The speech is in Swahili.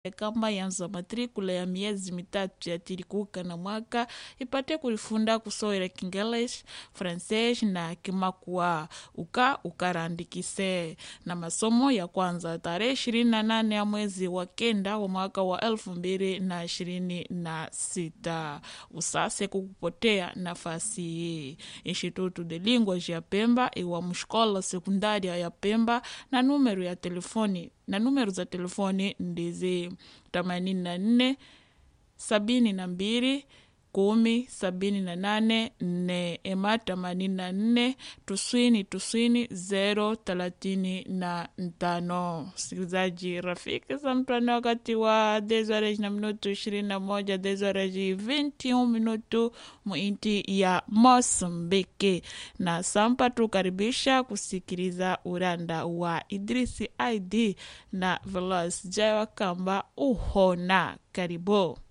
kamba yanza matrikula ya miezi mitatu yatirikuka na mwaka ipate kulifunda kusowela kingelesi francês na kimakua uka ukarandikise na masomo ya kwanza tarehe ishirini na nane ya mwezi wa kenda wa mwaka wa elfu mbili na ishirini na sita usase kukupotea nafasi hii instituto de linguas ya pemba iwa mshkola sekundaria ya pemba na numero ya telefoni na numero za telefoni ndizi themanini na nne sabini na mbili kumi sabini na nane nne ema themanini na nne tuswini tuswini zero thelathini na tano msikilizaji rafiki za mtwana wakati wa desoreji na minutu ishirini na moja desoreji 21 minutu muinti ya mosambiki na sampa tukaribisha kusikiliza uranda wa idrisi id na velos jaiwa kamba uhona karibu